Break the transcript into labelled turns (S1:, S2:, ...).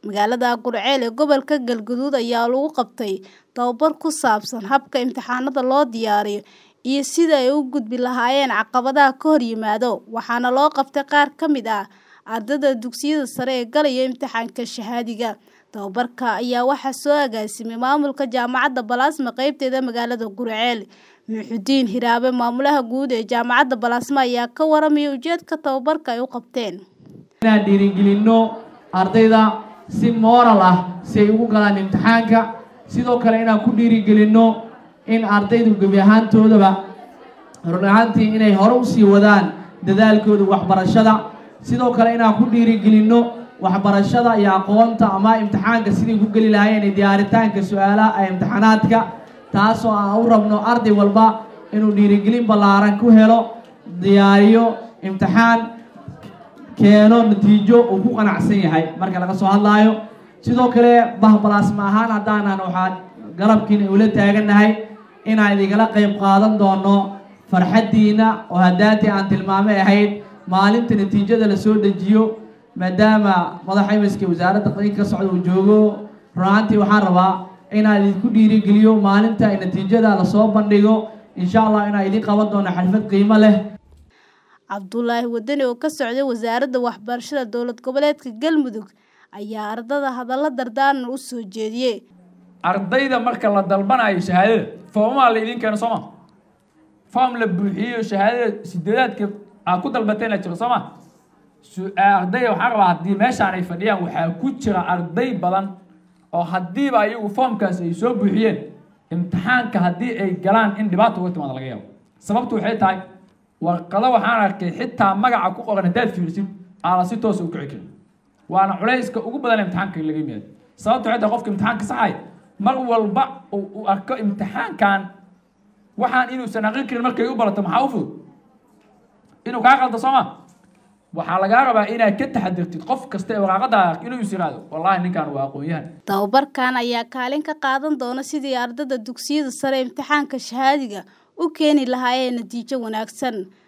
S1: magaalada Gurceel ee gobolka Galgaduud ayaa lagu qabtay tababar ku saabsan habka imtixaanada loo diyaariyo iyo sida ay u gudbi lahaayeen caqabadaha ka hor yimaada waxaana loo qabtay qaar ka mid ah ardayda dugsiyada sare ee galaya imtixaanka shahaadiga tababarka ayaa waxaa soo agaasimay maamulka jaamacadda balaasma qaybteeda magaalada Gurceel Muxudiin Hiraabe maamulaha guud ee jaamacadda balaasma ayaa ka waramaya ujeedka tababarka ay u qabteen
S2: inaan dhiirigelinno ardayda si moral ah si ay ugu galaan imtixaanka sidoo kale inaan ku dhiirigelinno in ardaydu gebi ahaantoodaba run ahaantii inay hore usii wadaan dadaalkooda waxbarashada sidoo kale inaan ku dhiirigelinno waxbarashada iyo aqoonta ama imtixaanka siday ku geli lahaayeen iyo diyaaritaanka su-aalaha ee imtixaanaadka taasoo aan u rabno arday walba inuu dhiirigelin ballaaran ku helo diyaariyo imtixaan keeno natiijo uu ku qanacsan yahay marka laga soo hadlaayo sidoo kale bahbalaasma ahaan haddaanan waxaan galabkiina ula taagannahay inaan idigala qayb qaadan doono farxaddiina oo haddaantii aan tilmaamay ahayd maalinta natiijada la soo dejiyo maadaama madaxa imiska wasaaradda qadinka ka socda uu joogo run ahaantii waxaan rabaa inaan idinku dhiirigeliyo maalinta ay natiijada lasoo bandhigo insha allah inaan idin qaban doono xalfad qiimo leh
S1: cabdulaahi wadani oo ka socday wasaaradda waxbarashada dowlad goboleedka galmudug ayaa ardada hadallo dardaaran u soo jeediyey
S3: ardayda marka la dalbanayo shahaadada foomaha la idiin keeno sooma foom la buuxiyo shahaadada sideedaadka aad ku dalbatayna jiro sooma ardayda waxaan rabaa haddii meeshaan ay fadhiyaan waxaa ku jira arday badan oo haddiiba ayagu foomkaas ay soo buuxiyeen imtixaanka haddii ay galaan in dhibaata uga timaada laga yaabo sababtu waxay tahay warqado waxaan arkay xitaa magaca ku qoran haddaad fiirisid aana si toosa u kici karin waana culayska ugu badan imtixaanka laga yimaado sababtu waxay tahay qofka imtixaanka saxay mar walba uu arko imtixaankan waxaan inuusan aqrin karin markay u barato maxaa u fudud inuu kaa qaldo sooma waxaa lagaa rabaa inaad ka taxadirtid qof kasta ee waraaqada inuu is yiraahdo wallahi ninkan waa aqoon-yahan
S1: tababarkan ayaa kaalin ka qaadan doona sidii ardada dugsiyada sare imtixaanka shahaadiga u keeni lahaayeen natiijo wanaagsan